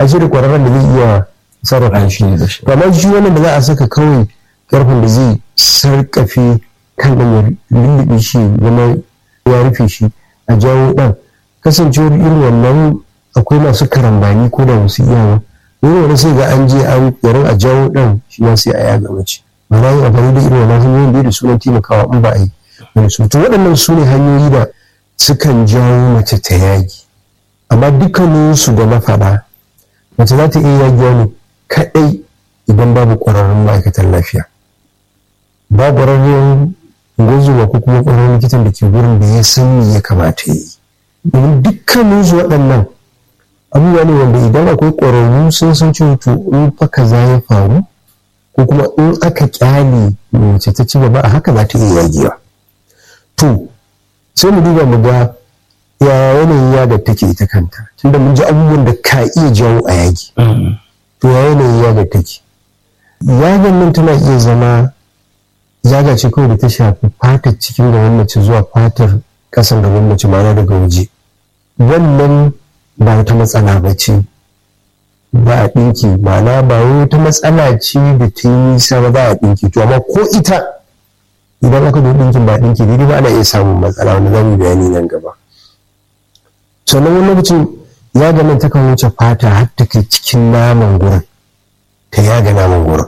a ce da ƙwararren da zai iya sarrafa shi amma shi wannan da za a saka kawai ƙarfin da zai sarƙafe kan ɗan ya lullube shi zama ya rufe shi a jawo ɗan kasancewar irin wannan akwai masu karambani ko da wasu iyawa wani wani sai ga an je an yarin a jawo ɗan shi ma sai a yaga mace ma'ana yin amfani da irin wannan hanyoyin da sunan taimakawa in ba a yi wani su to waɗannan su ne hanyoyi da sukan jawo mace ta yagi amma dukkaninsu da na faɗa mace za ta iya yagiwa ne kaɗai idan babu ƙwararrun ma'aikatan lafiya ba ƙwararren gwazuwa ko kuma ƙwararren likitan da ke gurin da ya san me ya kamata ya yi domin dukkaninsu waɗannan abubuwa ne wanda idan akwai ƙwararru sun san cewa to in fa kaza ya faru ko kuma in aka kyale mace ta ci gaba a haka za ta iya yagewa to sai mu duba mu ga ya yanayin yaga take ita kanta tunda mun ji abubuwan da ka iya jawo a yagi to ya yanayin yaga take yagan nan tana iya zama yaga ce kawai da ta shafi fatar cikin gaban mace zuwa fatar kasan gaban mace ma'ana daga waje wannan ba wata matsala ba ce ba a ɗinki ma'ana ba wata matsala ce da ta yi nisa ba za a ɗinki to amma ko ita idan aka zo ɗinkin ba ɗinki daidai ba ana iya samun matsala wanda za mu bayani nan gaba sannan wani lokacin yaga nan takan wuce fata har ta kai cikin naman gurin ta yaga naman gurin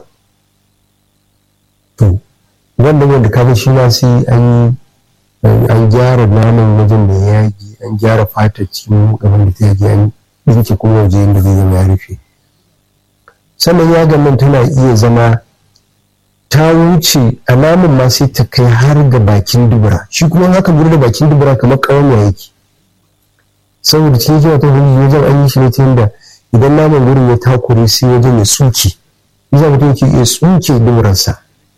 to wanda wanda ka shi ma sai an an gyara naman wajen da ya yagi an gyara fata cikin gaban da ta yagi an ɗinke kuma waje yadda zai zama ya rufe sannan yagan nan tana iya zama ta wuce a naman ma sai ta kai har ga bakin dubura shi kuma haka gudu da bakin dubura kamar ƙawanya yake saboda cikin jiwa ta hudu wajen an yi shi ne ta yadda idan naman gurin ya takure sai wajen ya tsuke yasa mutum yake iya tsuke duburarsa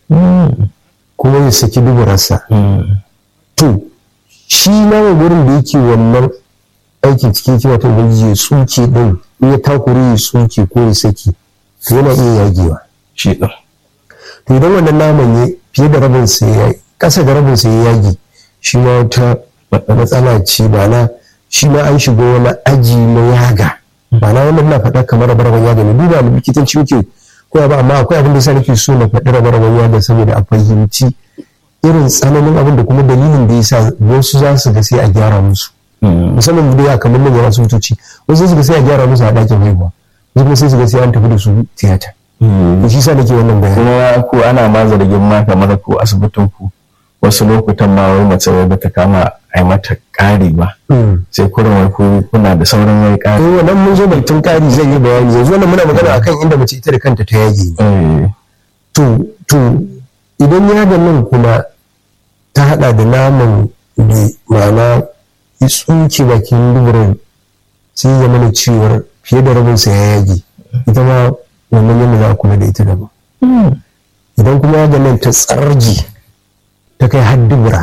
kuma ya saki duburarsa to shi naman gurin da yake wannan aikin cikin jiwa ta hudu ya tsuke din in ya takure ya tsuke ko ya saki to yana iya yagewa shi ɗin to idan wannan naman ya fiye da rabin sa ya kasa da rabin sa ya yage shi ma wata matsala ce ba na shi ma an shigo wani aji na yaga ba na wannan na faɗa kamar rabar yaga ne duba mu likitanci muke ko ba amma akwai abin da yasa nake so na faɗi rabar yaga saboda a fahimci irin tsananin abin da kuma dalilin da yasa wasu za su ga sai a gyara musu musamman da ya kamar manyan asibitoci wasu su ga sai a gyara musu a ɗakin haihuwa wasu kuma sai su ga sai an tafi da su tiyata to shi sa nake wannan bayani kuma ko ana ma zargin ma kamar ko asibitin ku wasu lokutan ma wai mace wai bata kama a mata ƙari ba sai kurin wai ku kuna da sauran wai ƙari eh wannan mun zo batun ƙari zan yi bayani yanzu wannan muna magana akan inda mace ita da kanta ta yage eh to to idan yagan nan kuma ta hada da naman da ma'ana ya tsuke bakin duburan sai ya mana cewar fiye da rabinsa ya yage ita ma wannan yadda za a kula da ita daban idan kuma yagan nan ta tsarji ta kai har dubura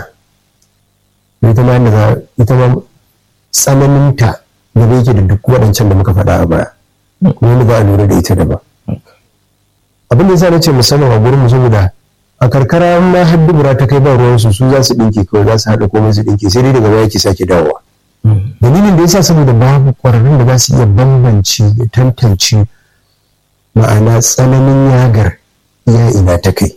ita ma yadda za ita ma tsananinta da bai yake da duk waɗancan da muka faɗa a baya kuma yadda za a lura da ita daban abin da yasa na ce musamman a gurin mu saboda a karkara ma har dubura ta kai ba ruwan su su za su dinke kawai za su haɗa komai su dinke sai dai daga baya ke sake dawowa dalilin da yasa saboda babu ƙwararrun da za su iya bambance da tantance ma'ana tsananin yagar iya ina ta kai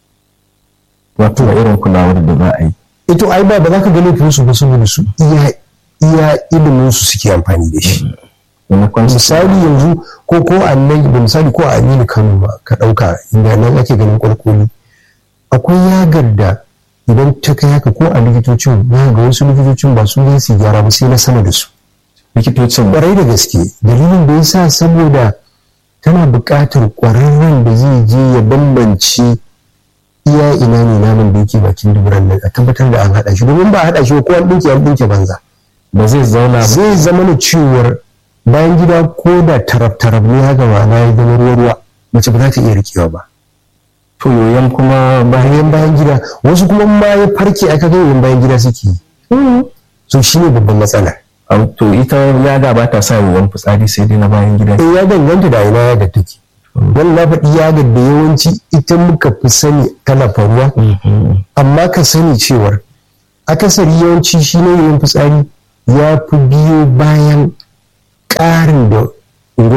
wato irin kulawar da za a yi ito ai ba ba za ka ga laifin su ba saboda su iya iya ilimin su suke amfani da shi maimakon su misali yanzu ko ko a nan da misali ko a Aminu Kano ba ka ɗauka inda nan ake ganin kwalkwali akwai yagar da idan ta kai haka ko a likitocin za ga wasu likitocin ba su ne su gyara ba sai na sama da su likitocin kwarai da gaske dalilin da yasa saboda tana buƙatar ƙwararren da zai je ya bambance iya ina ne naman da yake bakin duburan nan a tabbatar da an haɗa shi domin ba a haɗa shi ba ko an ɗinke an ɗinke banza ba zai zauna ba zai zama na cewar bayan gida ko da taraf-taraf ne haka ma'ana ya zama ruwa-ruwa mace ba za ta iya rikewa ba to yoyon kuma bayan bayan gida wasu kuma ma ya farke aka ga yoyon bayan gida suke yi so shi ne babban matsala Au, to ita yaga ba ta sa yoyon fitsari sai dai na bayan gida eh ya danganta da ina yagar take wannan na faɗi yagar da yawanci ita muka fi sani tana faruwa amma ka sani cewar akasari yawanci shi ne yoyon fitsari ya fi biyo bayan ƙarin da ungozomin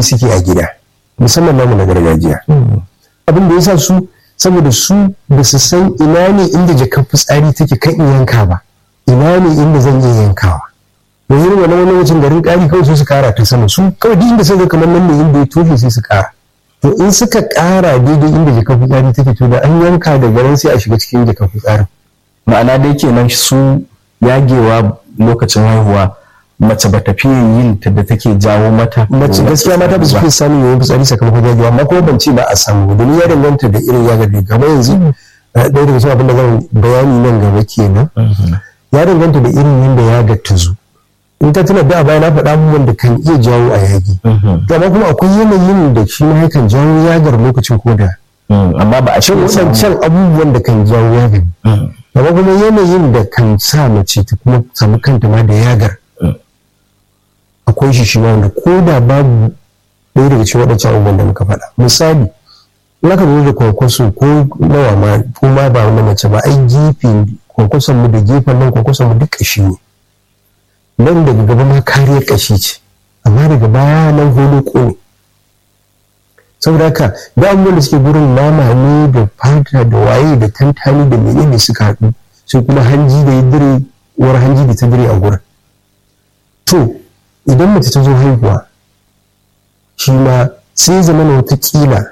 suke a gida musamman namu na gargajiya abin da ya sa su saboda su ba su san ina ne inda jakar fitsari take kan in yanka ba ina ne inda zan iya yankawa da yin wani wani wajen garin ƙari kawai su su kara ta sama su kawai duk inda suka kamar nan ne inda ya toshe sai su kara to in suka kara daidai inda jakar fitsari take to da an yanka da garin sai a shiga cikin jakar fitsarin ma'ana dai kenan su yagewa lokacin haihuwa mace ba ta fiye yin ta da take jawo mata mace gaskiya mata ba su fi samun yawan fitsari sakamakon yagewa amma kuma ban ce ba a samu domin ya danganta da irin yagar da gaba yanzu ɗaya daga cikin abin da zan bayani nan gaba kenan ya danganta da irin yadda yagar ta zo in ta tuna da a baya na faɗa abubuwan da kan iya jawo a yagi to amma kuma akwai yanayin da shi ma yakan jawo yagar lokacin koda amma ba a ce waɗancan abubuwan da kan jawo yagar amma kuma yanayin da kan sa mace ta kuma samu kanta ma da yagar akwai shi shi wanda ko da babu ɗaya daga cikin waɗancan abubuwan da muka faɗa misali in aka lura da kwankwaso ko nawa ma ko ma ba na mace ba ai gefe kwankwason mu da gefen nan kwankwason mu duk ƙashi ne nan daga gaba ma kariyar ƙashi ce amma daga baya nan holo ne saboda haka da abubuwan da suke gurin nama ne da fata da waye da tantani da menene suka haɗu sai kuma hanji da ya dire uwar hanji da ta dire a gurin to idan mace ta zo haihuwa shi ma sai zama na watakila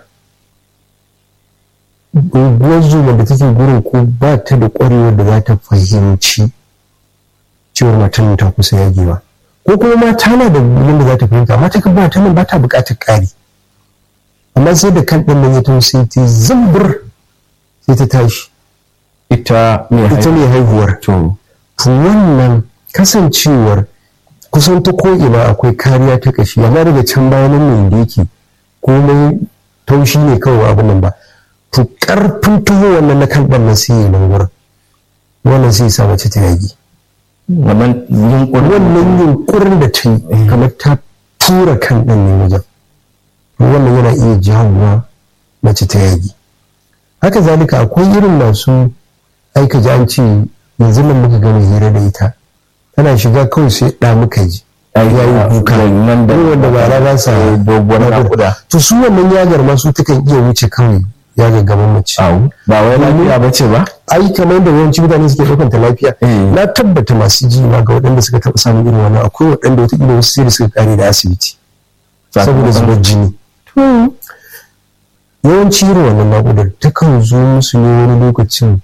unguwar zuma da take gurin ko ba ta da ƙwarewar da za ta fahimci cewar matan ta kusa yagewa ko kuma mata na da yadda za ta fahimta mata kan ba ta nan ba ta buƙatar ƙari amma sai da kan ɗan nan ya taho sai ta zumbur sai ta tashi ita ita ne haihuwar to to wannan kasancewar kusan ta ko'ina akwai kariya ta kashi amma daga can bayan nan da yake komai taushi ne kawai abin nan ba to karfin tuho wannan na kan ɗan nan sai ya nan wurin wannan sai sa mace ta yagi wannan yunkurin wannan yunkurin da ta yi kamar ta tura kan ɗan ne wajen wannan yana iya jawowa mace ta yagi haka zalika akwai irin masu aika ji an ce yanzu nan muka gama hira da ita tana shiga kawai sai ɗa muka ji ya yi kuka nan da wanda ba ra ba sa doguwar nakuda to su wannan yagar ma su takan iya wuce kawai yagar gaban mace au ba wai lafiya ba ce ba ai kamar da yawanci mutane suke ɗaukan ta lafiya na tabbata masu ji ma ga waɗanda suka taɓa samun irin wannan akwai waɗanda wataƙila wasu sai da suka kare da asibiti saboda zubar jini yawanci irin wannan naƙudar takan zo musu ne wani lokacin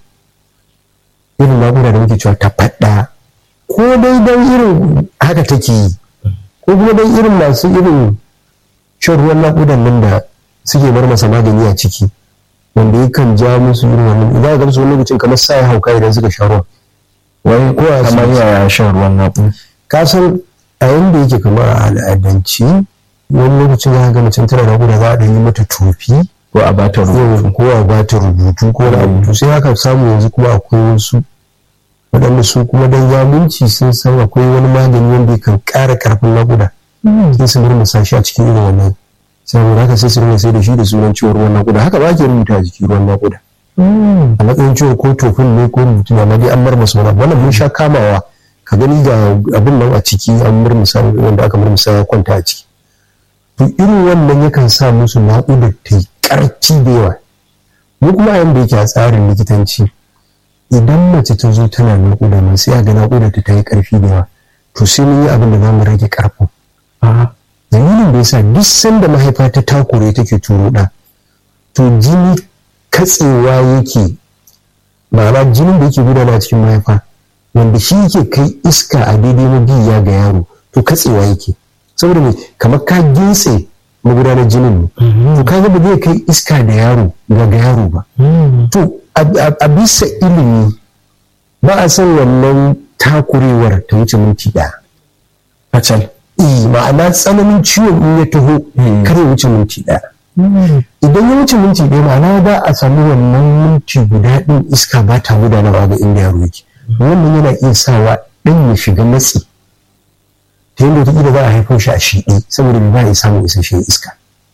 irin naƙuda da muke cewa ta faɗa ko dai don irin haka take yi ko kuma don irin masu irin shan ruwan naƙudan nan da suke bar masa magani a ciki wanda yakan ja musu irin wannan idan ga su wani lokacin kamar sa ya hauka idan suka sha ruwan wai ko a kamar asibiti. yaya shan ruwan naƙuda ka san a yanda yake kamar a al'adance wani lokacin za ka ga mutum tana naƙuda za a ɗan yi mata tofi ko a bata rubutu ko a ba ta rubutu ko wani abu to sai haka samu yanzu kuma akwai wasu waɗanda su kuma dan zamunci sun san akwai wani magani wanda kan ƙara ƙarfin naƙuda sai su murmusa shi a cikin irin wannan saboda haka sai su rinka sai da shi da sunan ciwon ruwan naƙuda haka ba ke rubuta a jikin ruwan naƙuda a matsayin ciwon ko tofin ne ko rubutu amma dai an murmusa wani abu. wannan mun sha kamawa ka gani ga abin nan a ciki an murmusa wanda aka murmusa ya kwanta a ciki to irin wannan yakan sa musu naƙudar ta yi ƙarfi da yawa mu kuma a yanda yake a tsarin likitanci idan mace ta zo tana naƙuda mai sai a ga naƙudar ta yi ƙarfi da yawa to sai mun yi abin da za mu rage ƙarfin dalilin da yasa duk sanda mahaifa ta takure take turo ɗa to jini katsewa yake ma'ana jinin da yake gudana cikin mahaifa wanda shi yake kai iska a daidai mabiya ga yaro to katsewa yake saboda me kamar ka gintse magudanar jinin ne to ka ba zai kai iska da yaro ga ga yaro ba to a- a bisa ilimi ba a san wannan takurewar ta wuce minti ɗaya kacal eh ma'ana tsananin ciwon in ya taho kar ya wuce minti ɗaya idan ya wuce minti ɗaya ma'ana ba a samu wannan minti guda ɗin iska ba ta gudanarwa ga inda yaro yake wannan yana iya sawa ɗan ya shiga matsi ta yadda wataƙila za a haifo shi a shiɗi saboda ba ya samun isasshen iska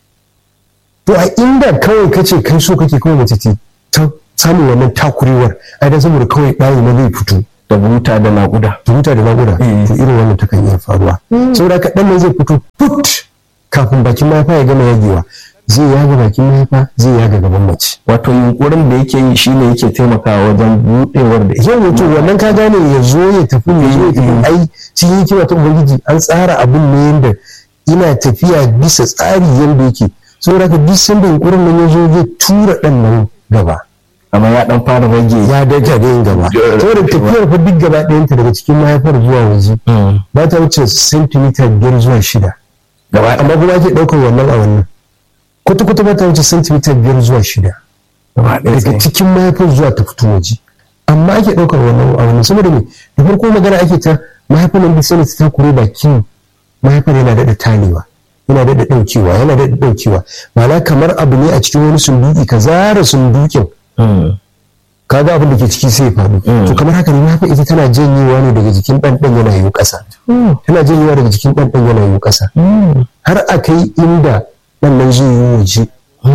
to a inda kawai kace kai so kake kawai mace ce ta samun wannan takurewar ai dan saboda kawai ɗayi na zai fito da buta da naƙuda ta huta da naƙuda to irin wannan takan iya faruwa saboda haka ɗan nan zai fito put kafin bakin mahaifa ya gama yagewa zai yaga bakin mahaifa zai yaga gaban mace wato yunkurin da yake yi shine yake taimakawa wajen buɗewar da yau wato wannan ka gane ya zo ya tafi ya zo ya tafi ai cikin hikima ta ubangiji an tsara abin ne yanda ina tafiya bisa tsari yanda yake saboda ka duk sanda yunkurin nan ya zo zai tura ɗan nan gaba amma ya dan fara rage ya daga da yin gaba saboda tafiyar fa duk gaba ɗayanta daga cikin mahaifar zuwa waje ba ta wuce sentimita biyar zuwa shida gaba amma kuma ake ɗaukar wannan a wannan kwata-kwata ba ta wuce sentimita biyar zuwa shida daga cikin mahaifar zuwa ta fito waje amma ake ɗaukar wannan a wannan saboda me da farko magana ake ta mahaifar nan bisa ta takure bakin mahaifar yana daɗa talewa yana daɗa ɗaukewa yana daɗa ɗaukewa ma'ana kamar abu ne a cikin wani sunduki ka zara sundukin ka ga abin da ke ciki sai ya faɗo to kamar haka ne mahaifa ita tana janyewa ne daga jikin ɗan ɗan yana yiwu ƙasa tana janyewa daga jikin ɗan ɗan yana yiwu ƙasa har a kai inda ɗan nan zai yi waje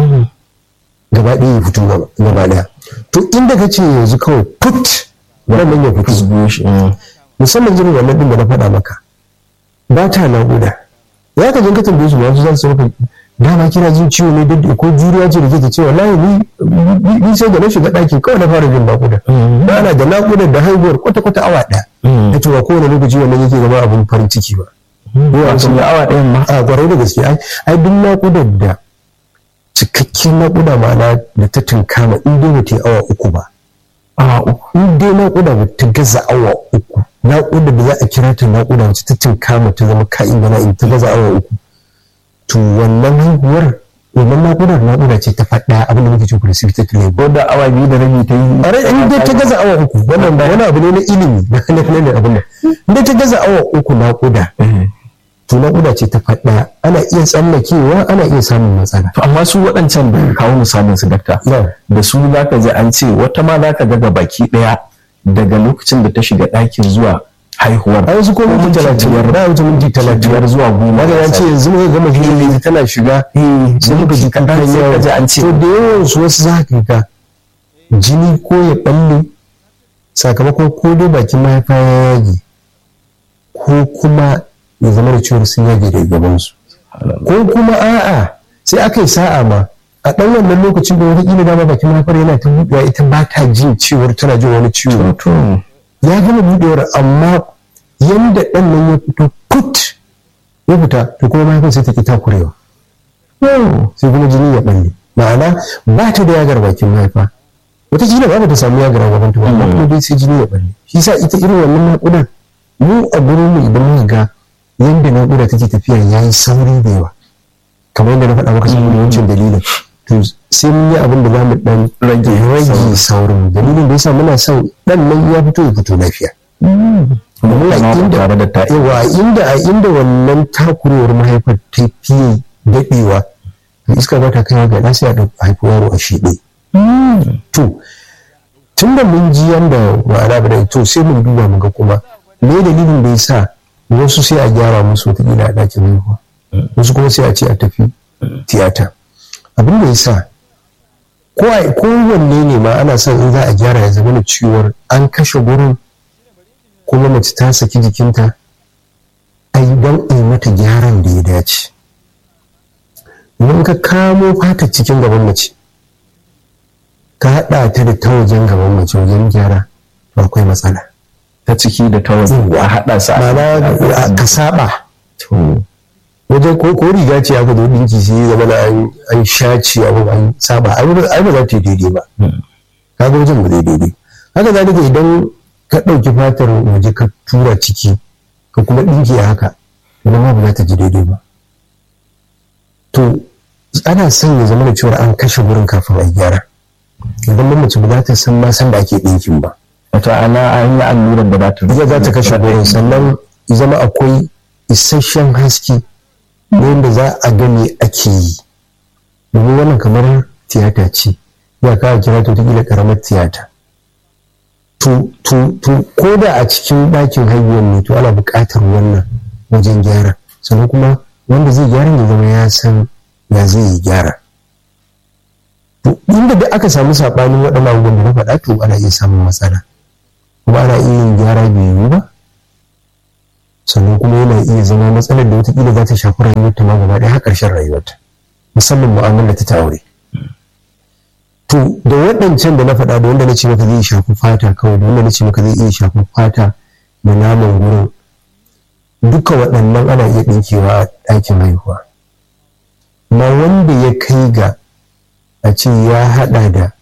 gaba ɗaya ya fito gaba ɗaya to inda ka ce yanzu kawai put ɗan nan ya fito musamman jirin wannan ɗin da na faɗa maka ba ta naƙuda ya ka jin ka tambaye su ba su za su maka dama kina jin ciwo ne duk ko juriya ce da ke ta ce wallahi ni ni sai da na shiga ɗaki kawai na fara jin naƙuda ba na da naƙuda da haihuwar kwata kwata awa ɗaya da ce ba kowane lokaci wannan yake zama abin farin ciki ba yawa sun yi awa ɗayan ma a kwarai da gaske ai duk naƙudar da cikakken naƙuda ma'ana da ta tunkama in dai ba ta yi awa uku ba awa uku in dai naƙuda ba ta gaza awa uku naƙuda da za a kira ta naƙuda wacce ta tunkama ta zama ka'in bana in ta gaza awa uku to wannan haihuwar wannan naƙudar naƙuda ce ta faɗa abin da muke ce precipitate labor ko da awa biyu da rabi ta yi a rai in dai ta gaza awa uku wannan ba wani abu ne na ilimi na na da abin nan in dai ta gaza awa uku naƙuda to naƙuda ce ta faɗa ana iya tsallakewa ana iya samun matsala to amma su waɗancan da kawo misalin su dakta da su za ka ji an ce wata ma za ka ga baki ɗaya daga lokacin da ta shiga ɗakin zuwa haihuwar a wasu ko minti talatin ba wuce minti talatin zuwa goma daga ya ce yanzu muka gama fili tana shiga sai muka ji kaɗan yawa ji an ce to da yawan su wasu za ka ga jini ko ya ɓalle sakamakon ko dai bakin mahaifa ya yage ko kuma ya zama da ciwon sun yage daga gabansu ko kuma a'a sai aka yi sa'a ma a ɗan wannan lokacin da wani ƙila dama bakin mahaifar yana ta buɗewa ita ba ta jin ciwon tana jin wani ciwo ya gama buɗewar amma yanda ɗan nan ya fito put ya fita to kuma mahaifar sai ta ki takurewa sai kuma jini ya ɓalle ma'ana ba ta da yagar bakin mahaifa wata jini ba ta samu yagar a gaban ta amma kuma dai sai jini ya ɓalle shi sa ita irin wannan naƙudan mu a gurin mu idan muka ga yanda naƙuda take tafiya ya yi sauri da yawa kamar yadda na faɗa maka saboda wancan dalilin to sai mun yi abin da za mu ɗan rage rage saurin dalilin da yasa muna son ɗan nan ya fito ya fito lafiya yawa inda a inda wannan takurewar mahaifar ta fiye daɗewa to iska ba ta kaiwa ga nasa ya ɗauki haifi yaro a shiɗe to tun da mun ji yanda ma'ana ba to sai mun duba mu ga kuma me dalilin da ya sa wasu sai a gyara musu wataƙila a ɗakin haihuwa wasu kuma sai a ce a tafi tiyata abin da ya sa kowanne ne ma ana son in za a gyara ya zama da ciwon an kashe gurin kuma mace ta saki jikinta a yi don a yi mata gyaran da ya dace idan ka kamo fata cikin gaban mace ka haɗa ta da ta wajen gaban mace wajen gyara akwai matsala ta ciki da ta waje a haɗa su ma'ana ka saba wajen ko ko riga ce aka zo dinki sai ya zama na an shaci abu an saba ai ba za ta yi daidai ba kaga wajen ba zai daidai haka zalika idan ka ɗauki fatar waje ka tura ciki ka kuma ɗinki a haka idan ma ba za ta ji daidai ba to ana son ya zama da cewa an kashe wurin kafin a gyara idan mace ba za ta san ma san da ake ɗinkin ba wata ana an yi allurar da ba ta ita za ta kashe gurin sannan zama akwai isasshen haske wanda za a gani ake yi domin wannan kamar tiyata ce ya kawo kira ta wata karamar tiyata to ko da a cikin ɗakin haihuwar ne to ana buƙatar wannan wajen gyara sannan kuma wanda zai gyara ya zama ya san ya zai yi gyara to inda da aka samu saɓanin waɗannan abubuwan da na faɗa to ana iya samun matsala kuma ana iya yin gyara bai yiwu ba sannan kuma yana iya zama matsalar da wataƙila za ta shafi rayuwarta ma gaba ɗaya har ƙarshen rayuwarta musamman mu'amala ta aure to da waɗancan da na faɗa da wanda na ce maka zai shafi fata kawai da wanda na ce maka zai iya shafi fata da naman gurin duka waɗannan ana iya ɗinkewa a ɗakin haihuwa ma wanda ya kai ga a ce ya haɗa da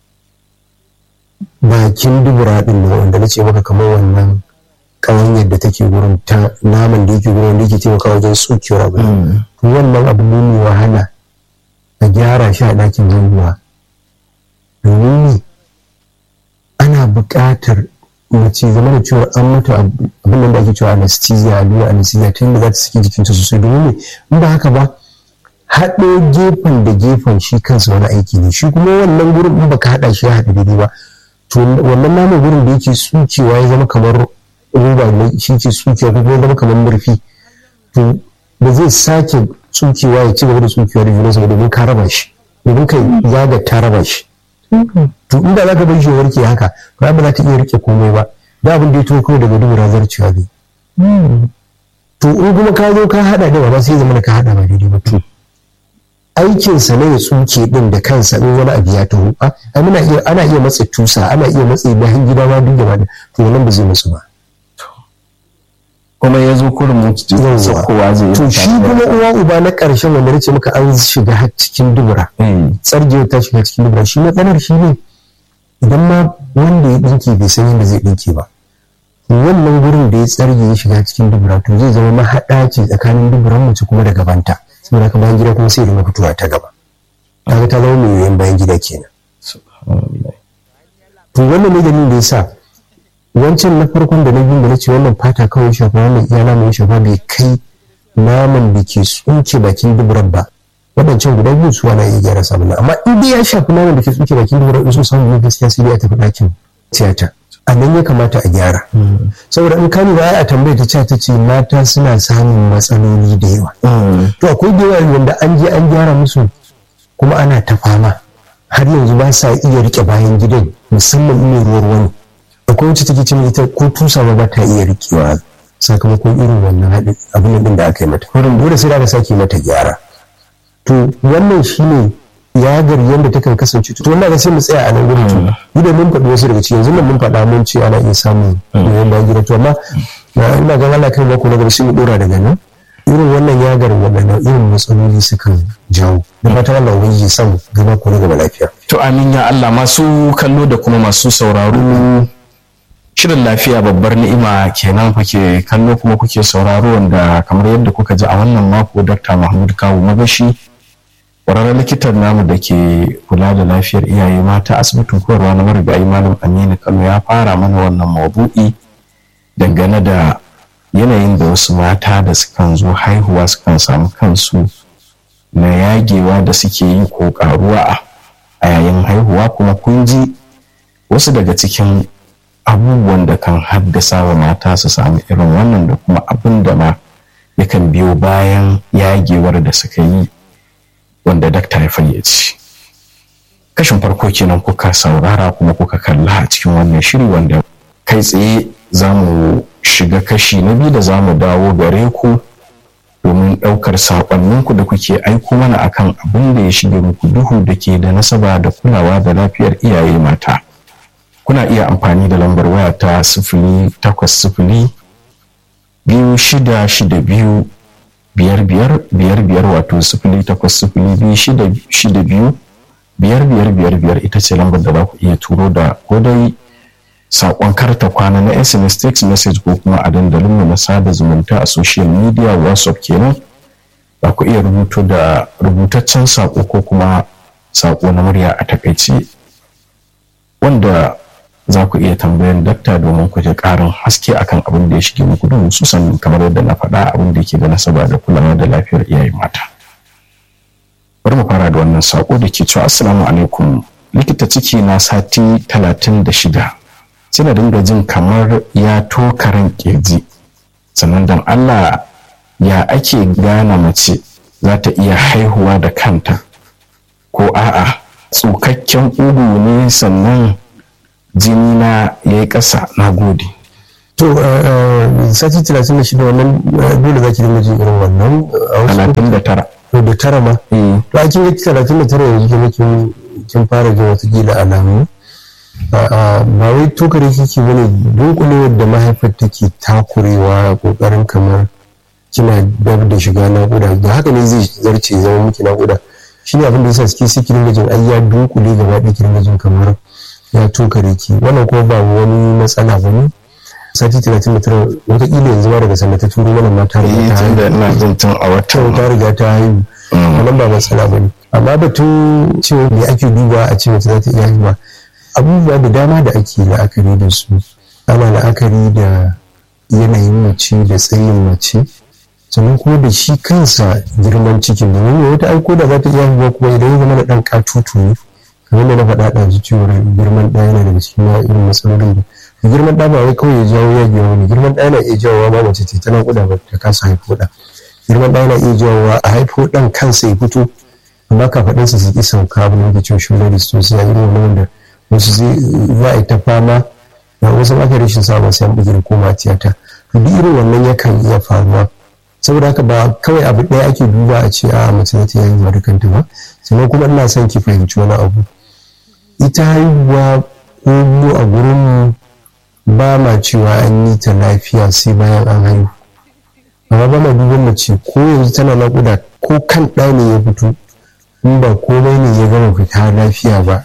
bakin dubura ɗin da wanda na ce maka kamar wannan ƙawanyar da take gurin ta naman da yake gurin da yake taimaka wajen tsukewar abu wannan abu ne mai wahala a gyara shi a ɗakin haihuwa domin ne ana buƙatar mace zama da cewa an mata abin da ake cewa anesthesia allura anesthesia ta yadda za ta saki jikinta sosai domin ne in ba haka ba haɗo gefen da gefen shi kansa wani aiki ne shi kuma wannan gurin in baka haɗa shi ya haɗu daidai ba to wannan naman gurin da yake tsukewa ya zama kamar roba ne shi ke tsukewa ko kuma zama kamar murfi to ba zai sake tsukewa ya ci gaba da tsukewa da junansa ba domin ka raba shi domin kai zaga ta raba shi to inda za ka bar shi warke haka to ba za ta iya rike komai ba da abin da ya tuwo kawai daga dubura zarcewa ne to in kuma ka zo ka hada da ba sai zama ka hada ba daidai ba to aikinsa ne ya tsuke din da kansa in wani abu ya taho ana iya ana iya matsa tusa ana iya matsa bayan gida ma duk gaba da to wannan ba zai musu ba kuma ya zo kurin mutu kowa zai to shi kuma uwa uba na ƙarshen wanda nace maka an shiga har cikin dubura tsargewa ta shiga cikin dubura shi matsalar shi ne idan ma wanda ya ɗinke bai san yadda zai ɗinke ba wannan gurin da ya tsarge ya shiga cikin dubura to zai zama mahaɗa ce tsakanin duburan mace kuma da gabanta saboda haka bayan gida kuma sai da fitowa ta gaba kaga ta zama mai yoyon bayan gida kenan to wannan ne dalilin da ya sa wancan na farkon da na biyu da na ce wannan fata kawai shafa wannan iya naman shafa bai kai naman da ke tsuke bakin duburan ba waɗancan guda biyu su ana iya gyara sabon amma in dai ya shafi naman da ke tsuke bakin duburan in so samu ne gaskiya sai dai a tafi ɗakin tiyata a nan ya kamata a gyara saboda in kani ba a tambaye ta ta ce mata suna samun matsaloli da yawa to akwai da yawa wanda an je an gyara musu kuma ana ta fama har yanzu ba sa iya rike bayan gidan musamman in ruwa ruwa ne akwai wacce take cin ita ko tusa ma ba ta iya rikewa sakamakon irin wannan abin din da aka yi mata wurin dole sai da sake mata gyara to wannan shine yagar yadda ta kan kasance to wannan ga sai mu tsaya a nan gurin to idan mun faɗi wasu daga cikin yanzu nan mun faɗa mun ce ana iya samun yoyon bayan gida to amma ina ga Allah kai mako na gaba sai mu dora daga nan irin wannan yagar waɗannan irin matsaloli sukan jawo da fatan Allah ubangiji ya samu gaba ko na gaba lafiya to amin ya Allah masu kallo da kuma masu sauraro shirin lafiya babbar ni'ima kenan kuke kallo kuma kuke sauraro wanda kamar yadda kuka ji a wannan mako Dr. Mahmud Kawu Magashi ƙwararren likitan namu da ke kula da lafiyar iyaye mata asibitin koyarwa na marigayi malam Aminu Kano ya fara mana wannan mabu'i dangane da yanayin da wasu mata da sukan zo haihuwa sukan samu kansu na yagewa da suke yi ko karuwa a yayin haihuwa kuma kun ji wasu daga cikin abubuwan da kan haddasa wa mata su samu irin wannan da kuma abin da ma yakan biyo bayan yagewar da suka yi wanda dakta ya fayyace kashin farko kenan kuka saurara kuma kuka kalla a cikin wannan shiri wanda kai tsaye za mu shiga kashi na biyu da za mu dawo gare ku domin ɗaukar saƙonninku da kuke aiko mana akan abin da ya shige muku duhu da ke da nasaba da kulawa da lafiyar iyaye mata. kuna iya amfani da lambar waya ta sifili takwas sifili biyu shida shida biyu biyar biyar biyar biyar wato sifili takwas sifili biyu shida shida biyu biyar biyar biyar biyar ita ce lambar da za ku iya turo da ko dai saƙon karta kwana na sms text message ko kuma a dandalinmu na sada zumunta a social media whatsapp kenan za ku iya rubuto da rubutaccen saƙo ko kuma saƙo na murya a takaice wanda za ku iya tambayan dakta domin ku ji ƙarin haske akan abin da ya shige muku don hususan kamar yadda na faɗa abin da ke da nasaba da kulawa da lafiyar iyaye mata. Bari mu fara da wannan saƙo da ke cewa Assalamu alaikum likita ciki na sati talatin da shida sai na dinga jin kamar ya tokaran ƙirji sannan don Allah ya ake gane mace za ta iya haihuwa da kanta ko a'a tsukakken ugu ne sannan jini na ya yi ƙasa na gode. to sati talatin da shida wannan dole za ki dinga jin irin wannan talatin da tara da tara ma to a kin ga talatin da tara yanzu kuma kin kin fara jin wata kila alamu ba wai tokare kike bane dunkulewar da mahaifar take takurewa kokarin kamar kina dab da shiga naƙuda da haka ne zai zarce zama miki naƙuda shi ne abin da yasa suke suke dinga jin ai ya dunkule gaba ɗaya ki dinga jin kamar ya tokare ki wannan kuma ba wani matsala ba ne sati talatin da tara wataƙila yanzu ma daga sanda ta turo mana ma ta riga ta haihu ina jin tun a watan ta riga ta haihu wannan ba matsala ba ne amma batun cewa me ake duba a ce mace za ta iya haihuwa abubuwa da dama da ake la'akari da su ana la'akari da yanayin mace da tsayin mace sannan kuma da shi kansa girman cikin da wani wata aiko da za ta iya haihuwa kuma idan ya zama da ɗan katutu ne kamar da na faɗa ɗazu cewar girman ɗaya yana daga cikin irin matsalolin da girman ɗa ba wai kawai ya jawo ya biya wani girman ɗa yana iya jawowa ma mace ce tana kuɗa ba ta kasa haifo ɗa girman ɗa yana iya jawowa a haifo ɗan kansa ya fito amma kafaɗinsa su ƙi sauka abu da cewa shugar da su sai irin wani wanda wasu zai za a yi ta fama da wasu aka rashin samun sai an bugi koma tiyata to duk irin wannan yakan iya faruwa saboda haka ba kawai abu ɗaya ake duba a ce a mace za ta yi haihuwa da kanta ba sannan kuma ina son ki fahimci wani abu ita haihuwa ko mu a gurinmu ba ma cewa an yi ta lafiya sai bayan an haihu amma ba ma duban mace ko yanzu tana naƙuda ko kan ɗa ne ya fito in ba komai ne ya gama fita lafiya ba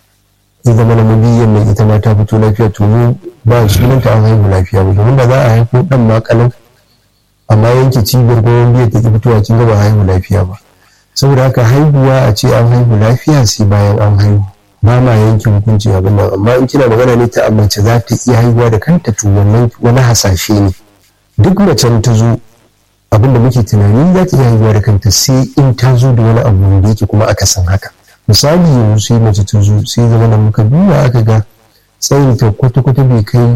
ya zama na mabiyan mai ita ma ta fito lafiya to mu ba sunanta an haihu lafiya ba domin da za a haifo ɗan ma kalan amma yanke cibiyar goyon biyar ta ki fitowa kin ga ba haihu lafiya ba saboda haka haihuwa a ce an haihu lafiya sai bayan an haihu ba ma yanke hukunci abin nan amma in kina magana ne ta mace za ta iya haihuwa da kanta to wannan wani hasashe ne duk macen ta zo abin da muke tunani za ta iya haihuwa da kanta sai in ta zo da wani abu da yake kuma aka san haka misali yanzu sai mace ta zo sai zama da muka duba aka ga tsayin ta kwata-kwata bai kai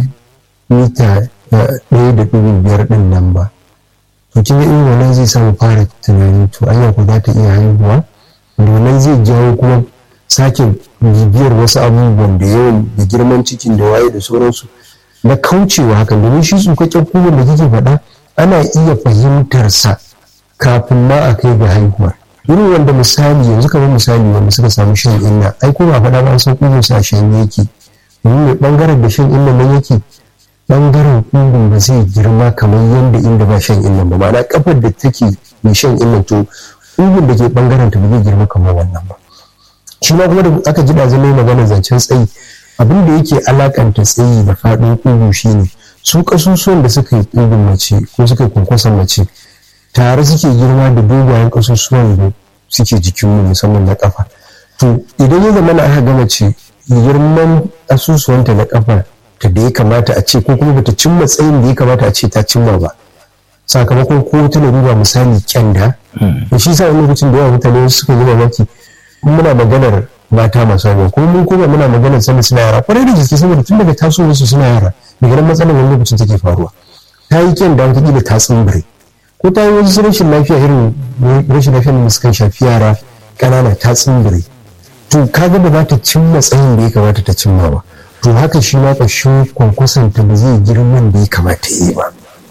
mita ɗaya da ɗigo biyar ɗin nan ba to kin ga irin wannan zai samu fara tunani to anya ko za ta iya haihuwa domin zai jawo kuma sake bibiyar wasu abubuwan da yawan da girman cikin da waye da sauransu na kaucewa hakan domin shi tsukakken kugun da kike faɗa ana iya fahimtar sa kafin ma a kai ga haihuwar irin wanda misali yanzu kamar misali wanda suka samu shan inna ai ko ba faɗa ba an san kugun sa shan yake domin mai bangaren da shan inna nan yake bangaren kugun ba zai girma kamar yadda inda ba shan inna ba ma'ana kafar da take mai shan inna to kugun da ke bangaren ta ba zai girma kamar wannan ba shi ma kuma da aka ji ɗazu mai magana zancen tsayi abin da yake alakanta tsayi da faɗin kugu shine su ƙasusuwan da suka yi kugun mace ko suka yi kwankwason mace tare suke girma da dogayen ƙasusuwan da suke jikinmu musamman na ƙafa to idan ya zama na aka ga mace girman ƙasusuwanta na ƙafa ta da ya kamata a ce ko kuma bata cimma tsayin da ya kamata a ce ta cimma ba sakamakon ko ta larura misali kyanda da shi sa wani lokacin da yawa mutane suka yi mamaki muna maganar mata masu haihuwa kuma mun kuma muna maganar sanda suna yara kwarai da gaske saboda tun daga tasowar su suna yara daga nan matsalar wani lokacin take faruwa ta yi kyan da wataƙila ta tsimbire ko ta yi wasu rashin lafiya irin rashin lafiya da suka shafi yara ƙanana ta tsimbire to kaga ba za ta cimma tsayin da ya kamata ta cimma ba to haka shi ma ƙashin kwankwasanta ba zai girman da ya kamata ya yi ba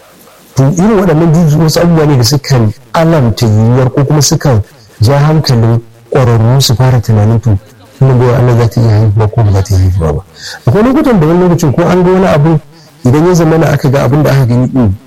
to irin waɗannan juju wasu abubuwa ne da sukan alamta yiwuwar ko kuma sukan ja hankalin ƙwararru su fara tunanin to kuma bai Allah za ta iya haihuwa ko ba za ta iya haihuwa ba akwai lokutan da wani lokacin ko an ga wani abu idan ya zama na aka ga abin da aka gani din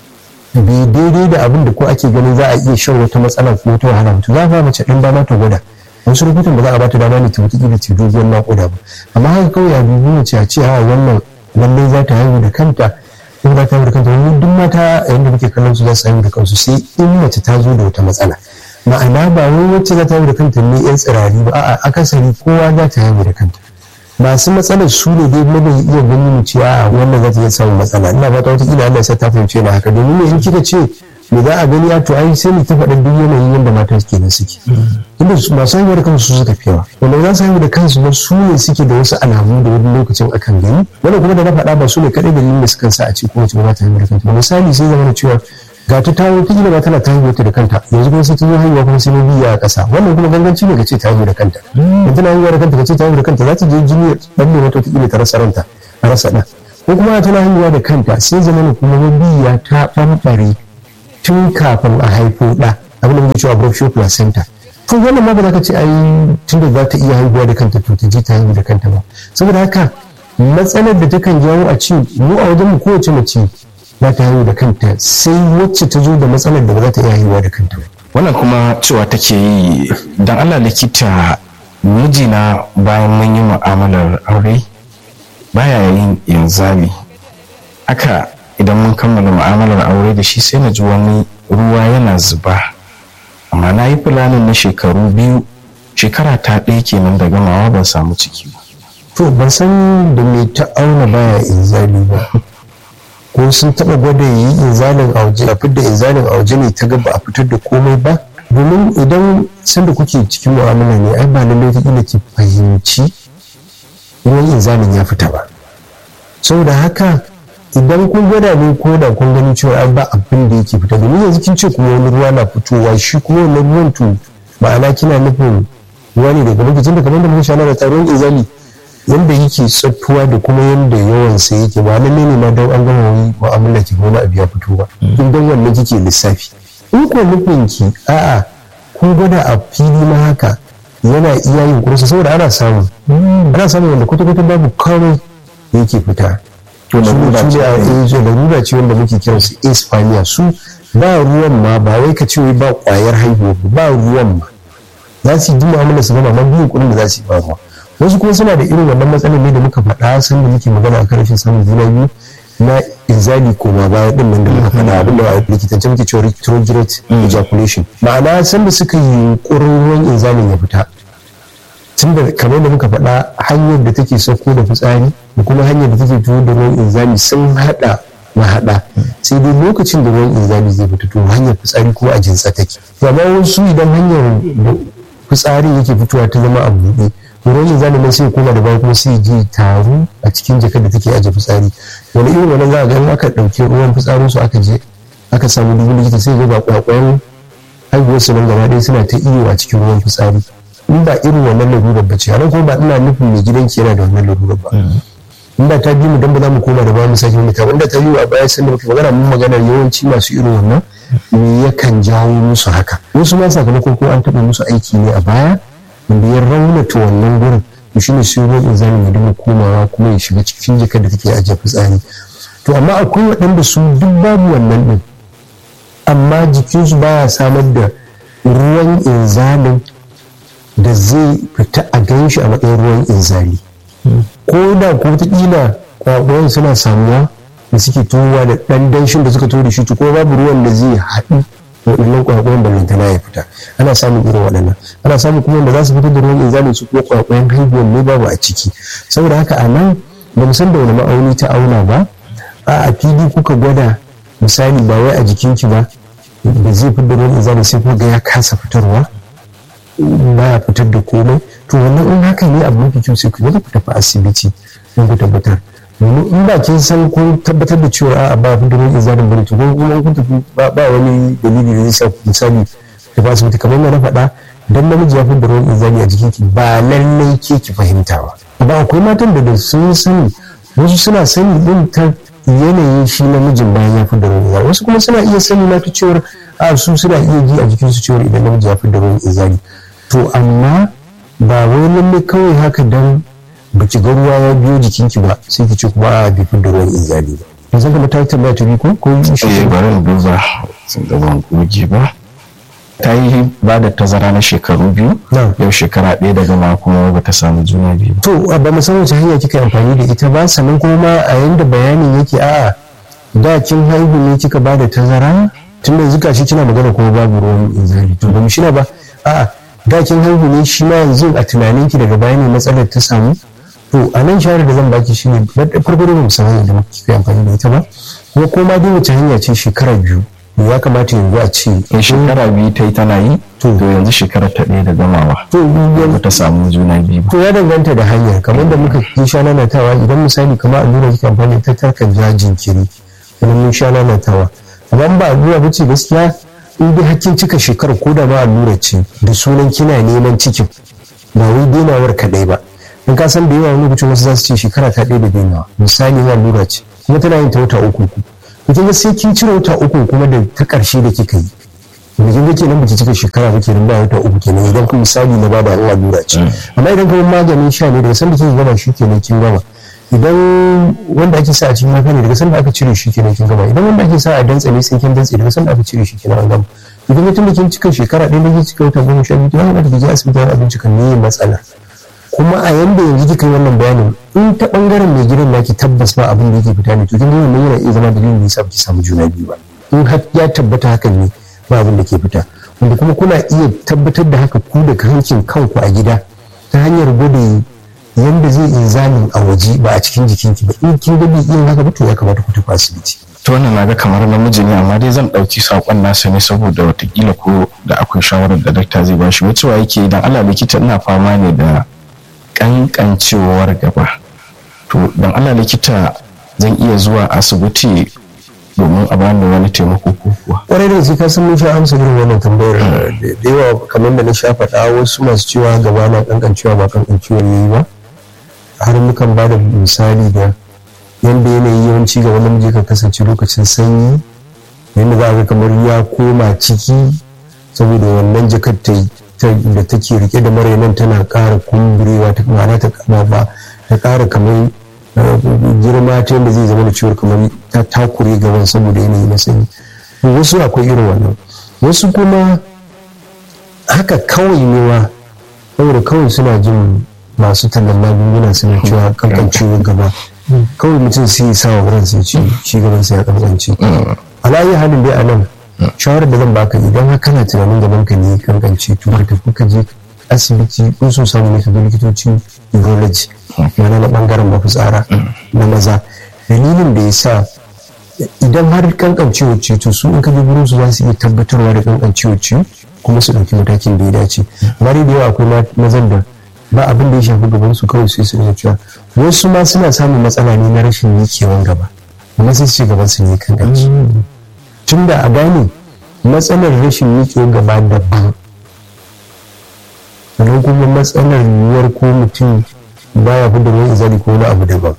bai daidai da abin da ko ake ganin za a iya shan wata matsala ko wata wahala mutum za a ba mace ɗan dama ta gwada wasu lokutan ba za a ba ta dama ne ta mutu da ta doguwar naƙuda ba amma haka kawai a dubi mace a ce a wannan lallai za ta haihu da kanta in za ta haihu da kanta wani duk mata yadda muke kallon su za su haihu da kansu sai in mace ta zo da wata matsala ma'ana ba wai wacce za ta haihu da kanta ne yan tsirari ba a'a akasari kowa za ta haihu da kanta masu matsalar su ne dai mu bai iya gani mu ce a'a wannan za ta iya samun matsala ina fata wata kila Allah sai ta fahimce na haka domin me in kika ce me za a gani a to ai sai mu ta faɗa duk yanayin yadda mata suke nan suke inda masu haihuwa da kansu su suka fi yawa wanda za su haihu da kansu ba su ne suke da wasu alamu da wani lokacin akan gani wannan kuma da na faɗa ba su ne kaɗai dalilin da sukan sa a ce ko wace ba ta haihu da kanta misali sai zama cewa ga ta tawo ta gina tana ta haihuwa da kanta yanzu kuma sai ta zo haihuwa kuma sai biya a ƙasa wannan kuma ganganci ne ga ce ta haihu da kanta in tana haihuwa da kanta ka ce ta haihu da kanta za ta je jini ɗan ne wata ta rasa ranta a rasa ɗan ko kuma tana haihuwa da kanta sai zama kuma mabiya ta ɓamɓare tun kafin a haifo ɗa abin da muke cewa abruptio placenta to wannan ma ba za ka ce ai tun da za ta iya haihuwa da kanta to ta je ta haihu da kanta ba saboda haka matsalar da takan jawo a ce mu a wajen mu kowace mace za ta haihu da kanta sai wacce ta zo da matsalar da ba za ta iya haihuwa da kanta ba wannan kuma cewa take yi dan Allah likita mijina bayan mun yi mu'amalar aure baya yin inzali haka idan mun kammala mu'amalar aure da shi sai na ji wani ruwa yana zuba amma na yi fulanin na shekaru biyu shekara ta ɗaya kenan da gamawa ban samu ciki ba to ban san da me ta auna baya inzali ba ko sun taɓa gwada yi inzalin a waje a fitar inzalin a waje ne ta ga ba a fitar da komai ba domin idan sanda kuke cikin mu'amala ne ai ba lallai ta ki fahimci ruwan inzalin ya fita ba saboda haka idan kun gwada ne ko da kun gani cewa an ba abin da yake fita domin yanzu kin ce kuma wani ruwa na fitowa shi kuma wannan ruwan to ma'ana kina nufin ruwa ne daga lokacin da kamar da muka shana da taron izali yanda yake tsattuwa da kuma yanda yawan sa yake ba lalle ne ma don an gama wani mu'amala ki wani abu ya fito ba in dan wannan kike lissafi in ko nufin ki a'a kun gwada a fili ma haka yana iya yin kursa saboda ana samu ana samu wanda kwata-kwata babu kawai yake fita to larura ce larura ce wanda muke kiran su ispaniya su ba ruwan ma ba wai ka ce ba kwayar haihuwa ba ruwan ma za su yi mu'amala su gama amma biyan kuɗin da za su yi ba ruwa wasu kuma suna da irin wannan matsalar ne da muka faɗa san da muke magana a kan rashin samun juna biyu na inzali koma baya din nan da muka faɗa abin da a likitance muke cewa retrograde ejaculation ma'ana san da suka yi yunƙurin ruwan inzalin ya fita tun da kamar da muka faɗa hanyar da take sauko da fitsari da kuma hanyar da take tuwo da ruwan inzali sun haɗa mahaɗa sai dai lokacin da ruwan inzali zai fita to hanyar fitsari kuma a jinsa take amma wasu idan hanyar fitsari yake fitowa ta zama a buɗe ruwan inzali nan sai koma da baya kuma sai je taru a cikin jakar da take aje fitsari wani irin wannan za a ga aka ɗauki ruwan fitsarin su aka je aka samu dubu likita sai ga ba kwakwayan haihuwar su nan gaba ɗaya suna ta iyo a cikin ruwan fitsari in ba irin wannan lalurar ba ce kuma ba ina nufin mai gidanki yana da wannan lalurar ba in ba ta bi mu dan ba za mu koma da ba mu sake mu ta wanda ta yi a baya sanda muke magana mun magana yawanci masu irin wannan me yakan jawo musu haka wasu ma sakamakon ko an taɓa musu aiki ne a baya wanda ya raunata wannan gurin to shine sai ruwan inzalin ya dinga komawa kuma ya shiga cikin jikar da take ajiye fitsari to amma akwai waɗanda su duk babu wannan din amma jikinsu baya samar da ruwan inzalin da zai fita a gan shi a matsayin ruwan inzali ko da ko wataƙila kwakwai suna samuwa da suke towa da ɗan danshin da suka to da shi ko babu ruwan da zai haɗu waɗannan kwakwayen da lantana ya fita ana samun irin waɗannan ana samun kuma wanda za su fitar da ruwan inzali su kuma kwakwayen haihuwar ne babu a ciki saboda haka a nan ba mu san da wani ma'auni ta auna ba a fili kuka gwada misali ba wai a jikinki ba da zai fitar da ruwan inzali sai kuma ga ya kasa fitarwa baya fitar da komai to wannan in haka ne abu mafi kyau sai ku yi ku tafi asibiti don ku tabbatar domin in ba kin san kun tabbatar da cewa a ba fitar da izalin bane to kun kuma kun tafi ba wani dalili da zai sa ku misali da ba asibiti kamar yadda na faɗa dan namiji ya fitar da ruwan izali a jikinki ba lallai ke ki fahimta ba amma akwai matan da sun sani wasu suna sani din ta yanayin shi namijin bayan ya fitar da ruwan izali wasu kuma suna iya sani na ta cewar a su suna iya ji a jikinsu cewar idan namiji ya fitar da ruwan izali to amma ba wai lalle kawai haka dan baki ga ruwa ya biyo jikinki ba sai ki ce kuma a bai da ruwan inzali ba yanzu kuma ta tambaya ta ko ko eh bari mu duba sun da ban goge ba ta yi ba da tazara na shekaru biyu yau shekara ɗaya daga ma kuma ba ta samu juna biyu to ba mu san wace hanya kika amfani da ita ba sannan kuma a yanda bayanin yake a'a da kin haihu ne kika ba da tazara tun da zuka shi kina magana kuma babu ruwan inzali to ba mu shina ba a'a da kin haihu ne shi ma yanzu a tunaninki daga baya ne matsalar ta samu to a nan shawarar da zan baki shine farko da mu san hanyar da muke kai amfani da ita ba kuma ko ma dai wace hanya ce shekara biyu ya kamata yanzu a ce in shekara biyu ta yi tana yi to yanzu shekara ta ɗaya da gamawa to ba ta samu juna biyu ba to ya danganta da hanyar kamar da muka yi sha nanatawa idan misali kamar allura kika amfani ta tarkan ja jinkiri idan mun sha nanatawa amma ba allura ba ce gaskiya in dai hakkin cika shekarar ko da ma allura ce da sunan kina neman cikin ba wai denawar kaɗai ba in ka san da yawa wani lokacin wasu za su ce shekara ta ɗaya da dainawa misali na lura ce kuma tana yin ta wata uku ku to kin ga sai kin cire wata uku kuma da ta ƙarshe da kika yi da kin ga kenan baki cika shekara ba kenan ba wata uku kenan idan kuma misali na bada Allah lura ce amma idan kuma maganin sha ne daga sanda kika gama shi kenan kin gama idan wanda ake sa a cikin mafi ne daga sanda aka cire shi kenan kin gama idan wanda ake sa a dantse ne sai kin dantse daga sanda aka cire shi kenan an gama idan mutum da kin cika shekara ɗaya da kin cika wata goma sha biyu ya kamata ki je asibiti wani abinci kan ne matsalar kuma a yanda yanzu kika yi wannan bayanin in ta bangaren mai gidan naki tabbas ba abin da yake fita ne to kin ga wannan yana iya zama dalilin da yasa ki samu juna biyu ba in har ya tabbata hakan ne ba abin da ke fita wanda kuma kuna iya tabbatar da haka ku da hankin kanku a gida ta hanyar gwada yanda zai inzamin a waje ba a cikin jikinki ba in kin ga bai iya haka ba to ya kamata ku tafi asibiti to wannan naga kamar namiji ne amma dai zan ɗauki saƙon nasa ne saboda watakila ko da akwai shawarar da dakta zai bashi wacewa yake idan Allah likita ina fama ne da kankancewar gaba to don Allah likita zan iya zuwa asibiti domin a bani wani taimako ko kuwa kwarai da ka san mun sha amsa irin wannan tambayar da yawa kamar da na sha faɗa wasu masu cewa gaba na kankancewa ba kankancewar yayi ba har mukan ba da misali da yadda yanayi yawanci ga wani namiji kan kasance lokacin sanyi yadda za a ga kamar ya koma ciki saboda wannan jakar da take rike da marainan tana ƙara kumburewa ta ma'ana ta ba ta ƙara kamar girma ta yadda zai zama da ciwon kamar ta takure gaban saboda yanayi na sanyi wasu akwai irin wannan wasu kuma haka kawai newa saboda kawai suna jin masu tallan magunguna suna cewa kankancewar gaba kawai mutum sai sa wa ransa ci shi gaban sa ya kankance alayi halin dai a nan shawarar da zan baka idan har kana tunanin gaban ka ne kankance to ka tafi ka je asibiti ko so samu ne ka ga likitocin urology mana na bangaren mafitsara na maza dalilin da ya sa idan har kankancewar ce to su in ka je gurin su za su iya tabbatarwa da kankancewar ce kuma su ɗauki matakin da ya dace amma da yawa akwai mazan da ba abin da ya shafi gaban su kawai sai su rika cewa wasu ma suna samun matsala ne na rashin mikewan gaba amma sai su ce gaban su ne kan kanci tun da a gane matsalar rashin mikewan gaba daban sannan kuma matsalar yiwuwar ko mutum baya fi da wani izali ko wani abu daban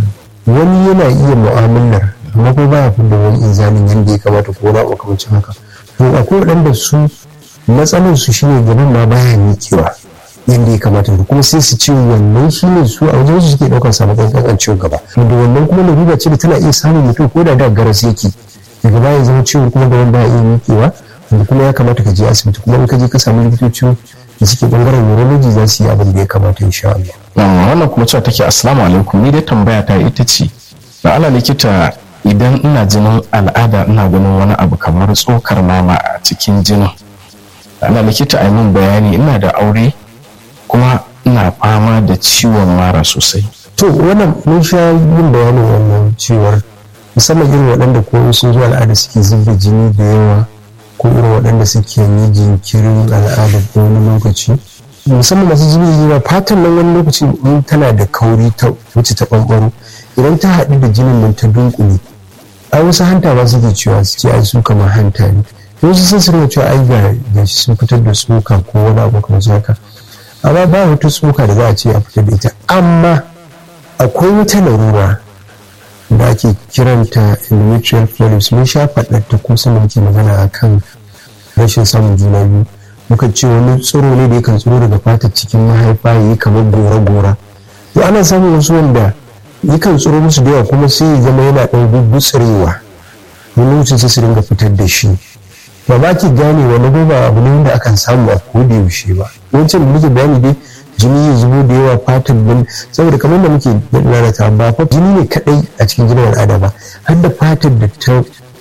wani yana iya mu'amalar amma ko baya fi da wani izalin yadda ya kamata ko wani abu kamar haka to akwai waɗanda su matsalar su shine gaban ma baya mikewa yadda ya kamata da kuma sai su ce wannan shi ne su a wajen su suke ɗaukar sakamakon kankancewar gaba da wannan kuma larura ce da tana iya samun mutum ko da da garas yake daga baya zama ciwon kuma gaban baya iya miƙewa wanda kuma ya kamata ka je asibiti kuma in ka je ka samu likitoci da suke bangaren urology za su yi abin da ya kamata insha Allah. wannan kuma cewa take assalamu alaikum ni dai tambaya ta ita ce da ala likita idan ina jinin al'ada ina ganin wani abu kamar tsokar mama a cikin jinin ana likita a min bayani ina da aure kuma ina fama da ciwon mara sosai to wannan mun sha yin bayanin wannan ciwar musamman irin waɗanda ko sun zo al'ada suke zuba jini da yawa ko irin waɗanda suke yi jinkirin al'ada ko wani lokaci musamman masu jini da yawa fatan nan wani lokaci in tana da kauri ta wuce ta ɓanɓaro idan ta haɗu da jinin nan ta dunkule a wasu hanta ba suke cewa suke ai su kamar hanta ne wasu sun suna cewa ai ga sun fitar da tsoka ko wani abu kamar haka amma ba wata tsoka da za a ce a fitar da ita amma akwai wata larura da ake kiranta endometrial polyps mun sha faɗar ko sama muke magana a kan rashin samun juna biyu muka ce wani tsiro ne da yakan tsiro daga fatar cikin mahaifa ya yi kamar gora-gora to ana samun wasu wanda yakan tsiro musu da yawa kuma sai ya zama yana ɗan gugutsurewa wani lokacin sai su dinga fitar da shi ba ba ki gane wani ba abu ne wanda akan samu a koda yaushe ba wancan da muke bayani dai jini ya zubo da yawa fatan bin saboda kamar da muke lalata ba fa jini ne kadai a cikin jinin al'ada ba har da fatar da ta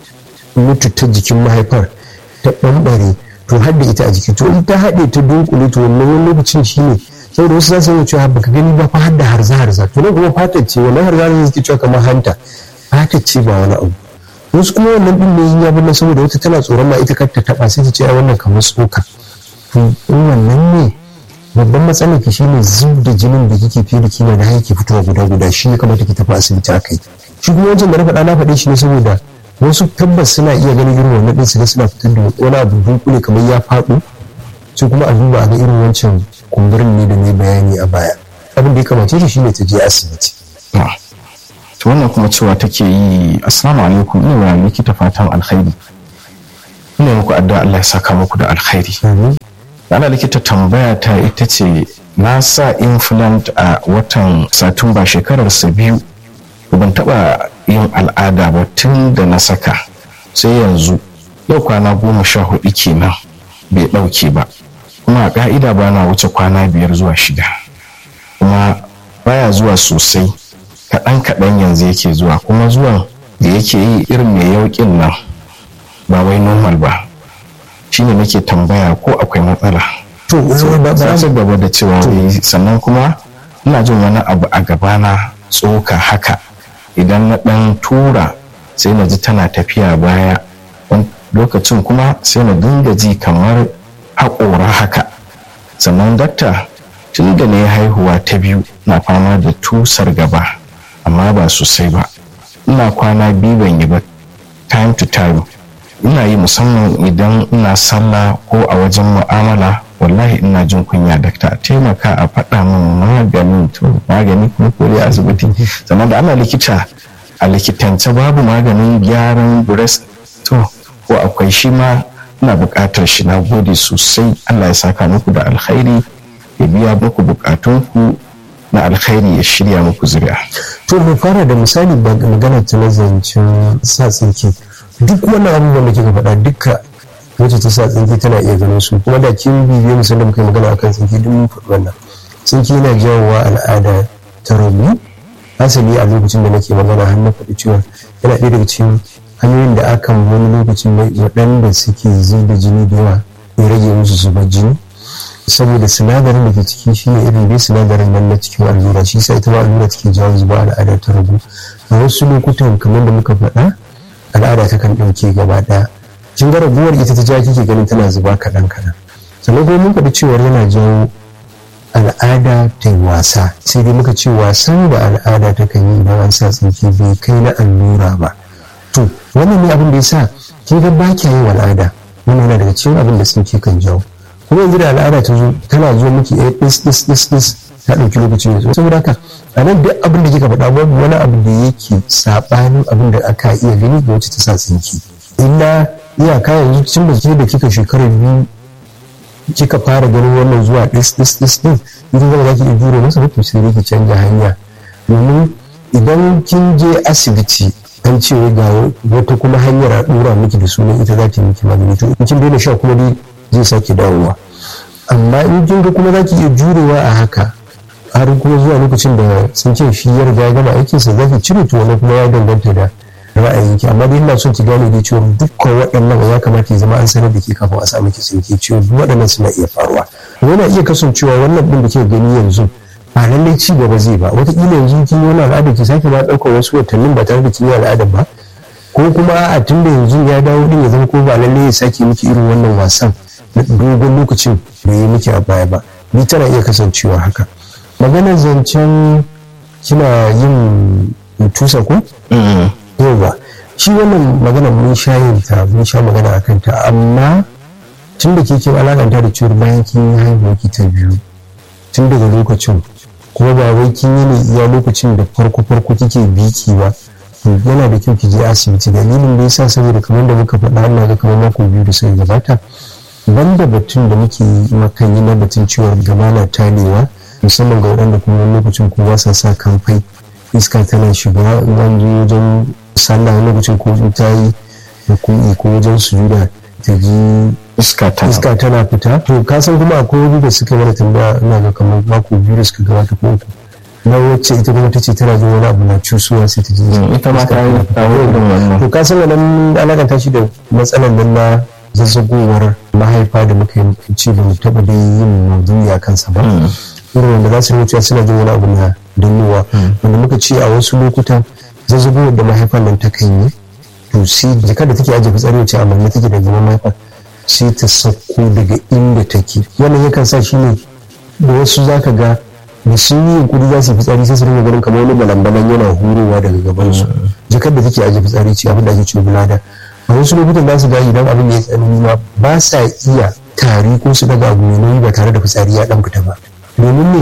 mutu ta jikin mahaifar ta bambare to har da ita a jiki to in ta haɗe ta dunkule to wannan wani lokacin shi ne saboda wasu za su yi cewa baka gani ba fa har da harza harza to nan kuma fatar ce wannan harza harza suke cewa kamar hanta fatar ce ba wani abu wasu kuma wannan din ne ya bin saboda wata tana tsoron ma ita kar ta taba sai ta ce ai wannan kamar tsoka to in wannan ne babban matsalar ki shine zub da jinin da kike fiye da kima da yake fitowa guda guda shi ya kamata ki tafi asibiti a kai shi kuma wancan da na faɗa na faɗe shi ne saboda wasu tabbas suna iya ganin irin wannan ɗin su ga suna fitar da wani abu dunkule kamar ya faɗo sai kuma a duba a ga irin wancan kumburin ne da ne bayani a baya abin da ya kamace shi shine ta je asibiti to wannan kuma cewa take yi assalamu alaikum ina wa likita fatan alkhairi ina muku addu'a Allah ya saka muku da alkhairi ana likita tambaya ta ita ce na sa implant a watan satumba shekarar sa biyu ban taba yin al'ada ba tun da na saka sai yanzu yau kwana goma sha hudu kenan bai dauke ba kuma a ka'ida ba na wuce kwana biyar zuwa shida kuma baya zuwa sosai kaɗan kaɗan yanzu yake zuwa kuma zuwan da yake yi irin mai yauƙin nan ba wai normal ba shine nake tambaya ko akwai matsala to sai gaba da cewa sannan kuma ina jin wani abu a gabana tsoka haka idan na ɗan tura sai na ji tana tafiya baya lokacin kuma sai na dinga ji kamar haƙora haka sannan dakta tun da na yi haihuwa ta biyu na fama da tusar gaba amma ba sosai ba ina kwana biyu ban yi ba time to time ina yi musamman idan ina sallah ko a wajen mu'amala wallahi ina jin kunya dakta a taimaka a faɗa min maganin to magani kuma ko dai asibiti sannan da ana likita a likitance babu maganin gyaran breast to ko akwai shi ma ina buƙatar shi na gode sosai Allah ya saka muku da alkhairi ya biya muku buƙatunku na alkhairi ya shirya muku zuri'a to mu fara da misali magana ta na zancen sa tsinki duk wannan abubuwan da kika faɗa duka wacce ta sa tsinki tana iya ganin su kuma da kin bibiye musan da muka yi magana akan tsinki duk mun faɗi wannan tsinki yana jawowa al'ada ta rabu asali a lokacin da nake magana har na faɗi cewa yana ɗaya daga cikin hanyoyin da akan wani lokacin waɗanda suke zub da jini da yawa ya rage musu zubar jini saboda sinadarin da ke ciki shi ne irin dai sinadarin nan na cikin allura shi sa ita ma allura take jawo zuba al'ada ta ragu a wasu lokutan kamar da muka faɗa al'ada ta kan ɗauke gaba ɗaya kin ga raguwar ita ta ja kike ganin tana zuba kaɗan kaɗan sannan kuma mun faɗi cewar yana jawo al'ada ta yi wasa sai dai muka ce wasan da al'ada ta kan yi idan an sa tsinke bai kai na allura ba to wannan ne abin da ya sa kin ga ba kya yin al'ada wannan yana daga cikin abin da tsinke kan jawo kuma yanzu da al'ada ta zo tana zo miki a dis dis dis dis ta ɗauki lokaci mai saboda haka a nan duk abin da kika faɗa babu wani abu da yake saɓanin abin da aka iya gani da wacce ta sa tsinki illa iyaka yanzu tun da ke da kika shekarar biyu kika fara ganin wannan zuwa dis dis dis din idan zama za ki iya jure masa to sai ki canja hanya domin idan kin je asibiti an ce ga wata kuma hanyar a dora miki da sunan ita za ta yi miki magani to in kin daina sha kuma dai zai sake dawowa amma in kin ga kuma za ki iya jurewa a haka har kuma zuwa lokacin da sun ce shi ya riga ya gama aikinsa za ki cire to wani kuma ya danganta da ra'ayinki amma dai ina son ki gane dai cewa dukkan waɗannan ya kamata ya zama an sanar da ke kafin a samu ki tsinke cewa duk waɗannan suna iya faruwa yana iya kasancewa wannan ɗin da ke gani yanzu ba lallai ci gaba zai ba wataƙila yanzu kin yi wani al'ada ki sake ma ɗaukar wasu watannin ba tare da kin yi al'adar ba ko kuma a tun da yanzu ya dawo ɗin ya zama ko ba lallai ya sake miki irin wannan wasan na dogon lokacin da ya miki a baya ba ni tana iya kasancewa haka maganar zancen kina yin tusa ko yawa shi wannan magana mun sha yin ta mun sha magana a kanta amma tun da ke kin alakanta da cewar bayan kin yi haihuwa ki ta biyu tun daga lokacin kuma ba wai kin yi ne iya lokacin da farko farko kike biki ba yana da kyau ki je asibiti dalilin da yasa saboda kamar da muka faɗa Allah ga kamar mako biyu da suka gabata banda batun da muke makan yi na batun ciwon gaba na talewa musamman ga waɗanda kuma wani lokacin kuma sa sa kamfai iska tana shiga in je wajen sallah wani lokacin ko ta yi hukumi ko wajen sujuda ta ji iska tana iska tana fita to ka san kuma akwai wani da suka mana tambaya ina ga kamar mako biyu da suka gabata ko uku na wacce ita kuma ta ce tana jin wani abu na cusuwa sai ta ji ita ma ta yi irin wannan to ka san wannan alakanta shi da matsalar nan na zazzagowar mahaifa da muka yi ce ba mu taɓa dai yin maudu'i a kansa ba irin wanda za su nuna suna jin wani abu na dannowa wanda muka ce a wasu lokutan zazzagowar da mahaifar nan ta kan yi to sai jikar da take ajiye fitsari wacce a manne take da gaban mahaifar sai ta sauko daga inda take wannan yakan sa shi ne da wasu za ka ga da sun yi yunkuri za su yi fitsari sai su rinka ganin kamar wani balambalan yana hurowa daga gaban su jikar da take ajiye fitsari ce abin da ake ce bulada a wasu lokutan za su ga idan abin ya tsanani ma ba sa iya tari ko su daga abu mai nauyi ba tare da fitsari ya dan fita ba domin ne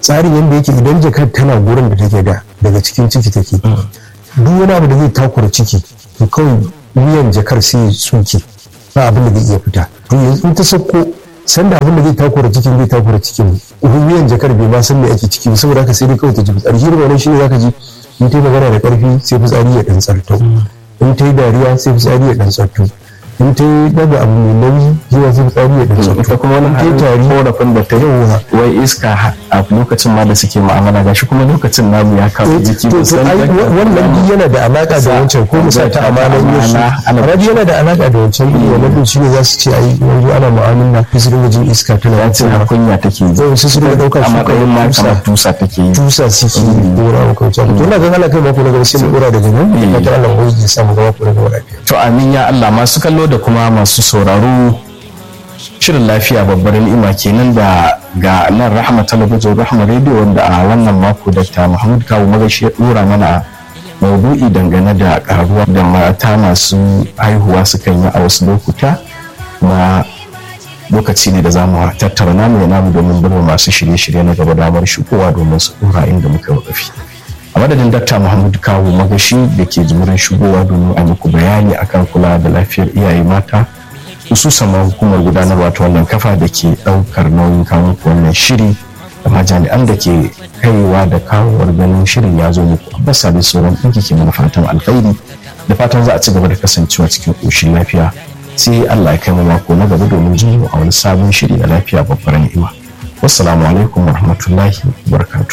tsarin yadda yake idan jakar tana gurin da take da daga cikin ciki take duk wani abu da zai takura ciki to kawai wuyan jakar sai ya tsuke ba abin da zai iya fita to yanzu in ta sauko sanda abin da zai takura cikin zai takura cikin wuyan jakar bai ma san me ake ciki ba saboda haka sai dai kawai ta ji fitsari shi ne shine zaka ji in ta yi magana da karfi sai fitsari ya dan tsarto in ta yi dariya sai fitsari ya dan tsarto in ta yi daga abu mai nauyi zuwa sai fitsari ya dan tsarto ita kuma wani in ta yi tari korafin da ta Yawwa. wai iska a lokacin ma da suke ma'amala gashi kuma lokacin namu ya kawo jiki to to ai wa- wannan duk yana da alaka da wancan ko musa ta amanan yasu amma duk yana da alaka da wancan din wannan din shine za su ce ai yanzu ana mu'amala sai su dinga jin iska tana ya ce har kunya take yi zai su su dinga daukar a su matsayin ma tusa kamar tusa take yi tusa suke dora ko can to ina ga Allah kai mako na gaba sai mu dora daga nan da fatan Allah mu ya samu gaba ko na gaba lafiya to amin ya Allah masu kallo da kuma masu sauraro shirin lafiya babbar ni'ima kenan da ga nan rahama talabijin rahama rediyo wanda a wannan mako Dr. Muhammad Kawu Magashi ya dora mana maudu'i dangane da karuwa da mata masu haihuwa sukan yi a wasu lokuta na lokaci ne da za mu tattara namu ya namu domin bar masu shirye-shirye na gaba damar shigowa domin su dora inda muka wakafi a madadin dakta muhammadu kawo magashi da ke jimurin shigowa domin a muku bayani akan kula da lafiyar iyaye mata hususan ma hukumar gudanarwa ta wannan kafa da ke daukar nauyin kawo muku wannan shiri da ma jami'an da ke kaiwa da kawowar ganin shirin ya zo muku abbas da sauran ɗinki ke mana fatan alkhairi da fatan za a ci gaba da kasancewa cikin ƙoshin lafiya sai allah ya kai mu mako na gaba domin jin mu a wani sabon shiri na lafiya babbar ni'ima wassalamu alaikum warahmatullahi wabarakatuh